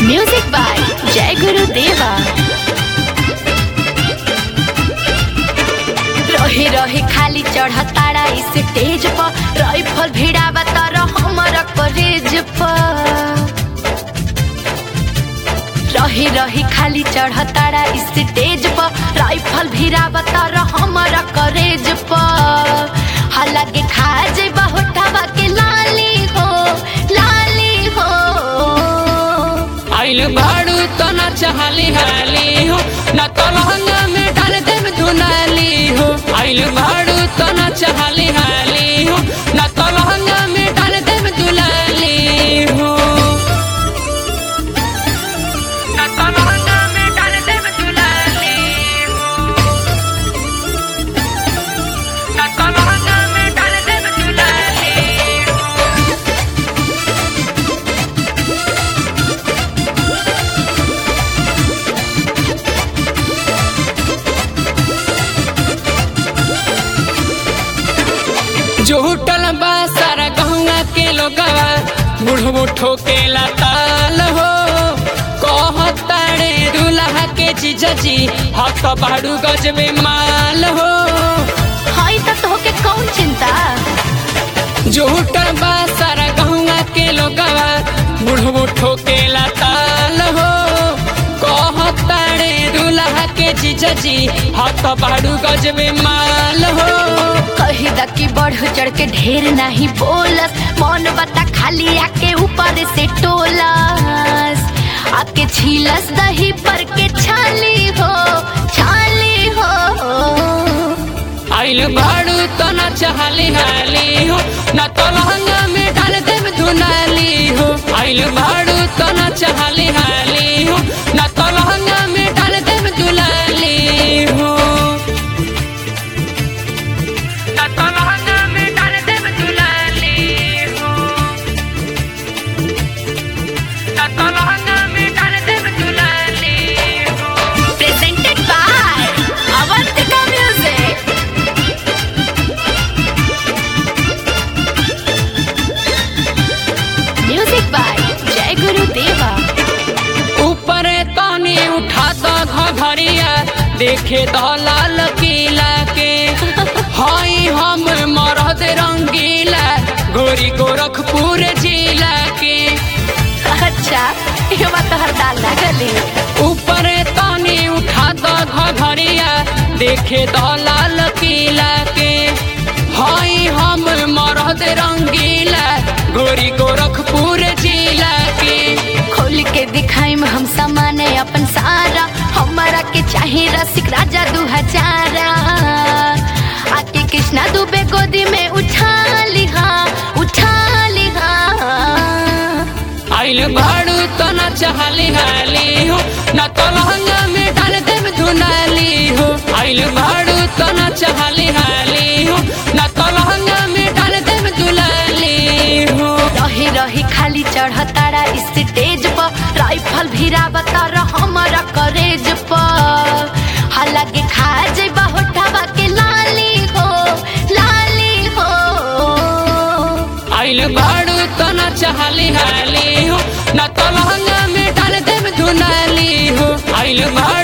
music by जय गुरु देवा रहे रहे खाली चढ़ तारा इस स्टेज पर राइफल भिड़ावा तारा हमारा करेज पर रहे रहे खाली चढ़ तारा इस स्टेज पर राइफल भिड़ावा तारा हमारा करेज पर हालांकि खा जेबा होठावा के लाली हो लाली हो आइल भाड़ू तो न चाहली हाली हो न तो लहंगा में डाल देम धुनाली हो आइल भाड़ू तो न चाहली हाली हो न तो लहंगा में डाल देम दुलाली हो न तो लहंगा में डाल देम दुलाली हो न तो लहंगा में डाल देम दुलाली हो जो होटल बा सारा गहुआ के लोगवा बुढ़बो ठोकेला ताल हो कहताड़े दूल्हा के जीजाजी हक बाड़ू गज में माल हो हाई त तोहके कौन चिंता जो होटल बा सारा गहुआ के लोगवा बुढ़बो ठोकेला ताल हो कहताड़े दूल्हा के जीजाजी हक बाड़ू गज में माल हो कही द कि बढ़ चढ़ के ढेर नहीं बोलस मौन बता खाली आके ऊपर से टोलस आके छीलस दही पर के छाली हो छाली हो आइल भाड़ू तो न चाहली हाली हो न तो लहंगा में डाल देम धुनाली हो आइल भाड़ू तो न चाहली हाली हो न तो लहंगा में डाल देम दुलाली हो न तो लहंगा में डाल देम दुलाली हो न तो लहंगा में डाल देम दुलाली हो presented by Avantika music music by जय गुरु देवा ऊपर तानी उठा तो घघरिया देखे तो लाल किला के हाई हम मरद रंगीला गोरी गोरखपुर जिला के अच्छा ये बात तो हर दाल ना गली ऊपर तानी उठा तो घघरिया देखे तो लाल किला के हाई हम मरद रंगीला गोरी गोरखपुर जिला के खोल के दिखाई में हम सामान अपन सारा हमारा के चाहे रसिक राजा दू हजारा आके कृष्णा दुबे गोदी में उठा लिहा उठा लिहा आइल भाड़ू तो न चाहली हाली हो न तो लहंगा में डाल देम धुनाली हो आइल भाड़ू तो न चाहली हाली हो न तो लहंगा में डाल देम दुलाली हो रही रही खाली चढ़ तारा स्टेज पर राइफल भिरा तारा हमारा करेज पर हालांकि खा जेबा होठावा के लाली हो लाली हो आइल भाड़ू तो न चाहली हाली हो न तो लहंगा में डाल देम धुनाली हो आइल भाड़ू